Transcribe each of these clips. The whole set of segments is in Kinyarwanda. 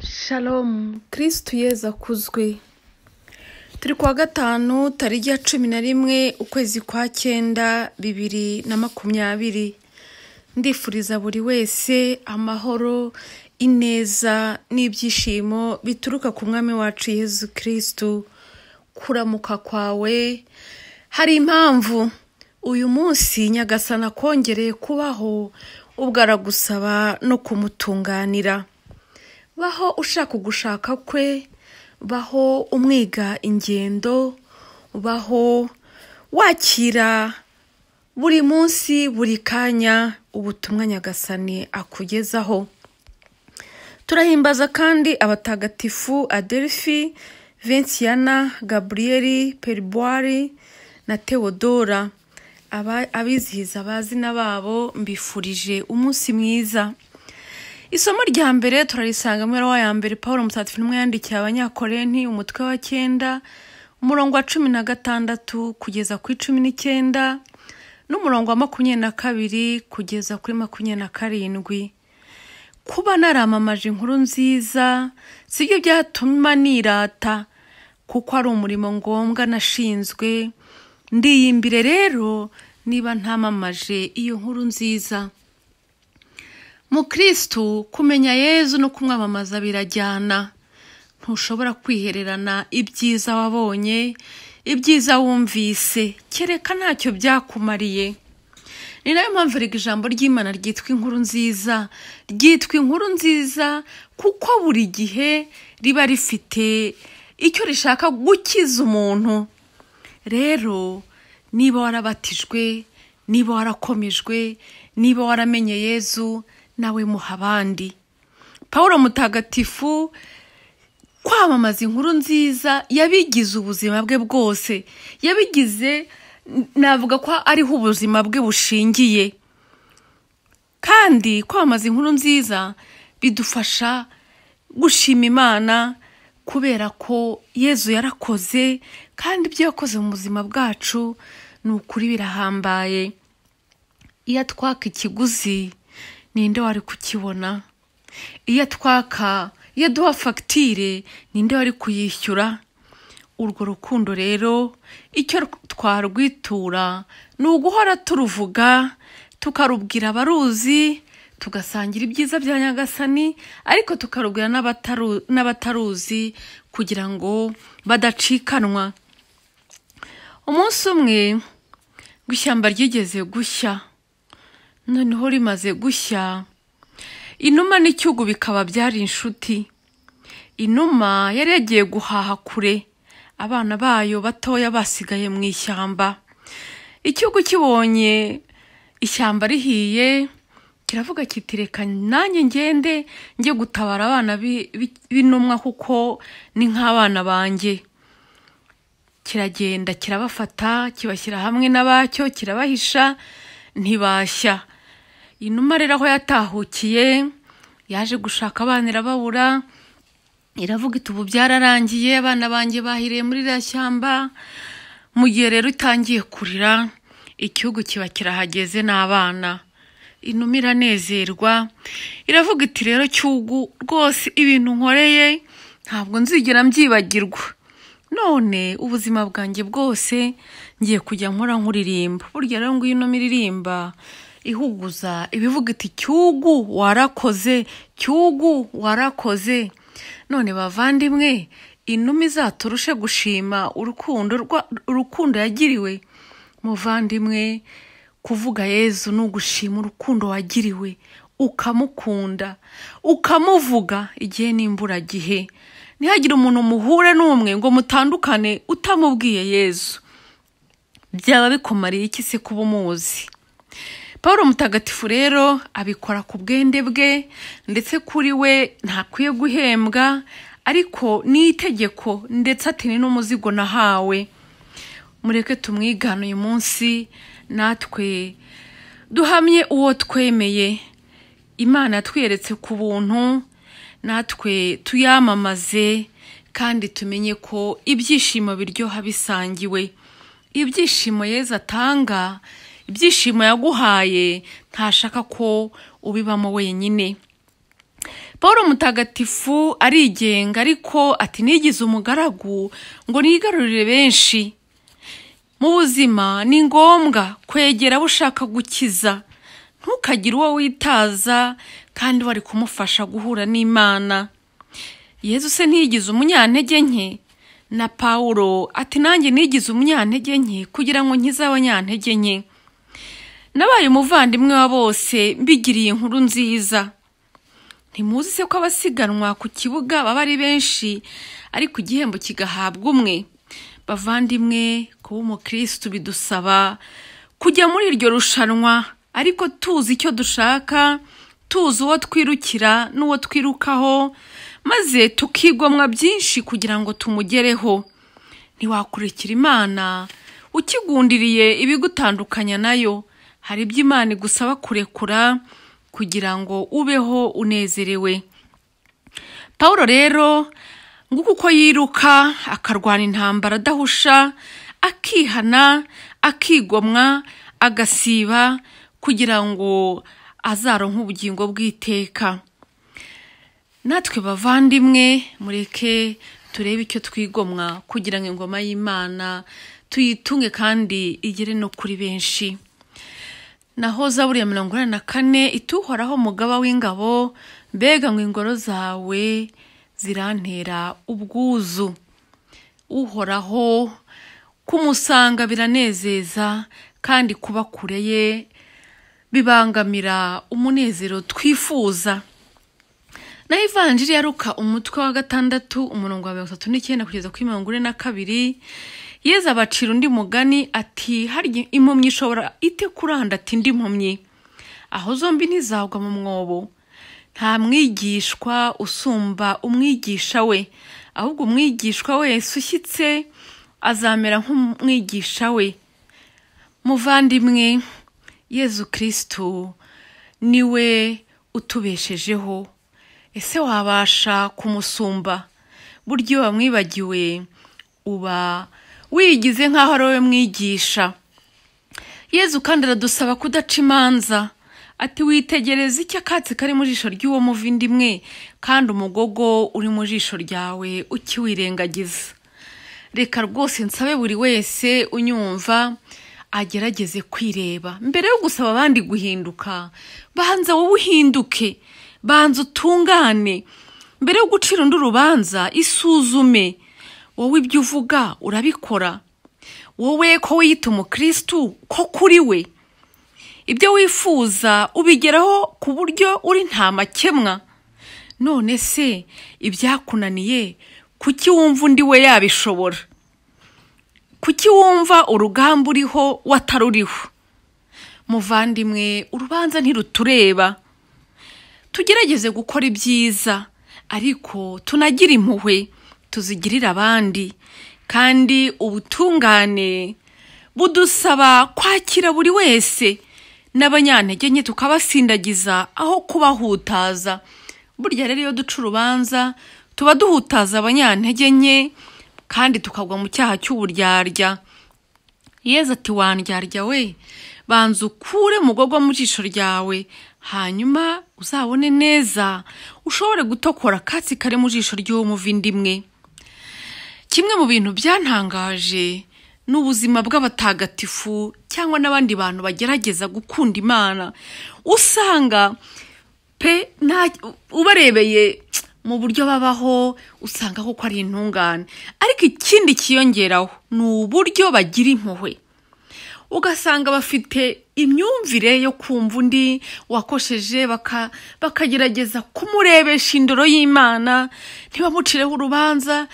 shalomu kirisitu yezu akuzwe turi kuwa gatanu tariki ya cumi na rimwe ukwezi kwa cyenda bibiri na makumyabiri ndifuriza buri wese amahoro ineza n'ibyishimo bituruka ku mwami wacu yezu kirisitu kuramuka kwawe hari impamvu uyu munsi nyagasana akongereye kubaho ubwo aragusaba no kumutunganira baho ushaka ugushaka kwe baho umwiga ingendo baho wakira buri munsi buri kanya ubutumwa nyagasani akugezaho turahimbaza kandi abatagatifu adelphi vinciyana gaburiyeri peribwari na teodora abizihiza abazina babo mbifurije umunsi mwiza isomo rya mbere turarisanga muri wa ya mbere paul musatsi n'umwe yandikiye abanyakorenti umutwe wa cyenda umurongo wa cumi na gatandatu kugeza kuri cumi n'icyenda n'umurongo wa makumyabiri na kabiri kugeza kuri makumyabiri na karindwi kuba naramamaje inkuru nziza sibyo byatuma nirata kuko ari umurimo ngombwa nashinzwe ndiyimbire rero niba ntamamaje iyo nkuru nziza mukirisitu kumenya yezu no kumwamamaza birajyana ntushobora kwihererana ibyiza wabonye ibyiza wumvise kereka ntacyo byakumariye ni nayo mpamvu reka ijambo ry'imana ryitwa inkuru nziza ryitwa inkuru nziza kuko buri gihe riba rifite icyo rishaka gukiza umuntu rero niba warabatijwe niba warakomejwe niba waramenye yezu nawe muha abandi paul mutagatifu kwamamaza inkuru nziza yabigize ubuzima bwe bwose yabigize navuga ko ariho ubuzima bwe bushingiye kandi kwamamaza inkuru nziza bidufasha gushima imana kubera ko yezu yarakoze kandi ibyo yakoze mu buzima bwacu ni ukuri birahambaye iyo atwaka ikiguzi ninde wari kukibona iyo atwaka iyo duha fagitire ninde wari kuyishyura urwo rukundo rero icyo twarwitura ni uguhora turuvuga tukarubwira abaruzi tugasangira ibyiza bya nyagasani ariko tukarubwira n'abataruzi kugira ngo badacikanwa umunsi umwe ngo ishyamba ryigeze gushya noneho rimaze gushya inuma n'icyugu bikaba byari inshuti inuma yari yagiye guhaha kure abana bayo batoya basigaye mu ishyamba icyugu kibonye ishyamba rihiye kiravuga kiti reka nanjye ngende njye gutabara abana b'intumwa kuko ni nk'abana banjye kiragenda kirabafata kibashyira hamwe n'abacyo kirabahisha ntibashya inuma rero aho yatahukiye yaje gushaka abana irababura iravuga iti ubu byararangiye abana banjye bahiriye muri iriya shyamba mu gihe rero itangiye kurira igihugu kiba kirahageze n'abana inuma iranezerwa iravuga iti rero cyugu rwose ibintu nkoreye ntabwo nzigera mbyibagirwa none ubuzima bwanjye bwose ngiye kujya nkora nkuririmba burya rero ngo ino miririmba ihuguza ibivuga iti cyugu warakoze cyugu warakoze none bavandimwe inuma izaturushe gushima urukundo urukundo yagiriwe muvandimwe kuvuga yezu ni ugushima urukundo wagiriwe ukamukunda ukamuvuga igihe n'imburagihe ntihagire umuntu muhure n'umwe ngo mutandukane utamubwiye yezu byaba bikumariye iki se kuba umuzi paul mutagatifu rero abikora ku bwende bwe ndetse kuri we ntakwiye guhembwa ariko ni itegeko ndetse atini n'umuzigo nahawe mureke tumwigane uyu munsi natwe duhamye uwo twemeye imana twiyeretse ku buntu natwe tuyamamaze kandi tumenye ko ibyishimo biryoha bisangiwe ibyishimo yeza atanga ibyishimo yaguhaye ntashaka ko ubibamo wenyine paul mutagatifu arigenga ariko ati nigize umugaragu ngo nigarurire benshi mu buzima ni ngombwa kwegera abo ushaka gukiza ntukagire uwo witaza kandi wari kumufasha guhura n'imana yezu se ntiyigize umunyantege nke na paul ati nanjye nigize umunyantege nke kugira ngo nkize abanyantege nke nabaye umuvandimwe wa bose mbigiriye inkuru nziza ntimuzi se ko abasiganwa ku kibuga baba ari benshi ariko igihembo kigahabwa umwe bavandimwe kuba umukirisitu bidusaba kujya muri iryo rushanwa ariko tuzi icyo dushaka tuzi uwo twirukira n'uwo twirukaho maze tukigomwa byinshi kugira ngo tumugereho ntiwakurikira imana ukigundiriye ibigutandukanya nayo hari ibyo imana igusaba kurekura kugira ngo ubeho unezerewe paul rero nguko uko yiruka akarwana intambara adahusha akihana akigomwa agasiba kugira ngo azaronke ubugingo bw'iteka natwe bavandimwe mureke turebe icyo twigomwa kugira ngo ingoma y'imana tuyitunge kandi igere no kuri benshi naho zaburi ya mirongo inani na kane ituhoraho umugaba w'ingabo mbega ngo ingoro zawe zirantera ubwuzu uhoraho kumusanga biranezeza kandi kuba kure ye bibangamira umunezero twifuza naho ivanjiri yaruka umutwe wa gatandatu umurongo wa mirongo itatu n'icyenda kugeza kuri mirongo ine na kabiri yeza abacira undi mugani ati harya impumyi ishobora ite kuranda ati indi mpumyi aho zombi ntizagwa mu mwobo nta mwigishwa usumba umwigisha we ahubwo umwigishwa wese ushyitse azamera nk'umwigisha we muvandimwe yezu kirisitu niwe utubeshejeho ese wabasha kumusumba burya iyo wamwibagiwe uba wigize nk'aho ari wowe mwigisha yezu kandi aradusaba kudaca imanza ati witegereze icyo akatsi kari mu jisho ry'uwo muvindimwe kandi umugogo uri mu jisho ryawe ukiwirengagiza reka rwose nsabe buri wese unyumva agerageze kwireba mbere yo gusaba abandi guhinduka banza wowe uhinduke banza utungane mbere yo gucira undi urubanza isuzume wowe ibyo uvuga urabikora wowe ko wiyita umukirisitu ko kuri we ibyo wifuza ubigeraho ku buryo uri nta makemwa none se ibyakunaniye kuki wumva undi we yabishobora kuki wumva urugamba uriho wataruriho muvandimwe urubanza ntirutureba tugerageze gukora ibyiza ariko tunagire impuhwe tuzigirire abandi kandi ubutungane budusaba kwakira buri wese n'abanyantege nke tukabasindagiza aho kubahutaza burya rero iyo duca urubanza tuba duhutaza abanyantege nke kandi tukagwa mu cyaha cy'uburyarya yeza ati wandyarya we banza ukure mugogwa mu jisho ryawe hanyuma uzabone neza ushobore gutokora akatsi kari mu jisho ry'uwo muvindimwe kimwe mu bintu byantangaje ni ubuzima bw'abatagatifu cyangwa n'abandi bantu bagerageza gukunda imana usanga pe ubarebeye mu buryo babaho usanga koko ari intungane ariko ikindi kiyongeraho ni uburyo bagira impuhwe ugasanga bafite imyumvire yo kumva undi wakosheje bakagerageza kumurebesha indoro y'imana ntibamucireho urubanza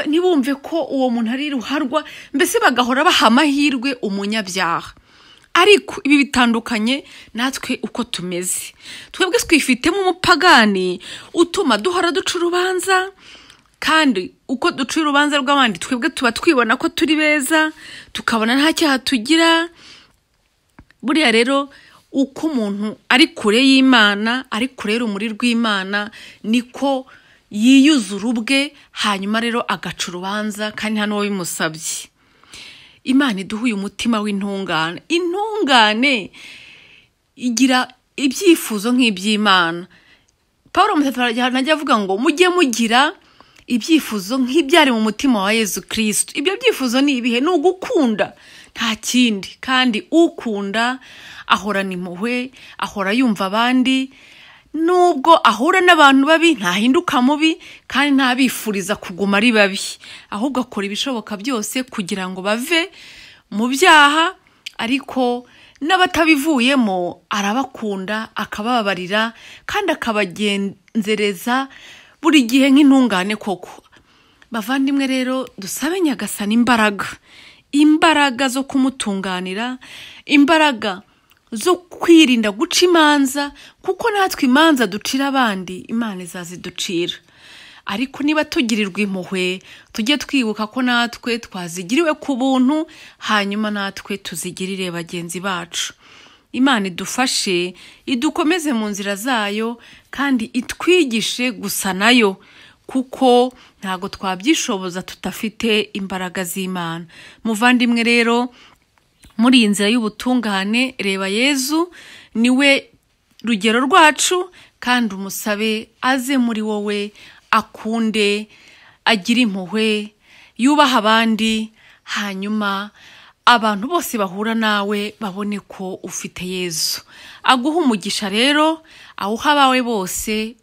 ntibumve ko uwo muntu ari ruharwa mbese bagahora baha amahirwe umunyabyaha ariko ibi bitandukanye natwe uko tumeze twebwe twifitemo umupagani utuma duhora duca urubanza kandi uko duca urubanza rw'abandi twebwe tuba twibona ko turi beza tukabona nta cyaha tugira buriya rero uko umuntu ari kure y'imana ari kure urumuri rw'imana niko yiyuzura ubwe hanyuma rero agaca urubanza kandi nta n'uwo bimusabye imana iduhuye umutima w'intungane intungane igira ibyifuzo nk'iby'imana paul umutatu ajya avuga ngo mujye mugira ibyifuzo nk'ibyari mu mutima wa yezu kirisitu ibyo byifuzo ni ibihe ni ugukunda nta kindi kandi ukunda ahorana impuhwe ahora yumva abandi nubwo ahura n'abantu babi ntahinduka mubi kandi ntabifuriza kuguma ari babi ahubwo akora ibishoboka byose kugira ngo bave mu byaha ariko n'abatabivuyemo arabakunda akabababarira kandi akabagenzereza buri gihe nk'intungane koko bavandimwe rero dusabe nyagasana imbaraga imbaraga zo kumutunganira imbaraga zo kwirinda guca imanza kuko natwe imanza ducira abandi imana izaziducira ariko niba tugirirwa impuhwe tujye twibuka ko natwe twazigiriwe ku buntu hanyuma natwe tuzigirire bagenzi bacu imana idufashe idukomeze mu nzira zayo kandi itwigishe gusa nayo kuko ntabwo twabyishoboza tudafite imbaraga z'imana muvandimwe rero muri iyi nzira y'ubutungane reba yezu niwe rugero rwacu kandi umusabe aze muri wowe akunde agire impuhwe yubaha abandi hanyuma abantu bose bahura nawe babone ko ufite yezu aguha umugisha rero awuha abawe bose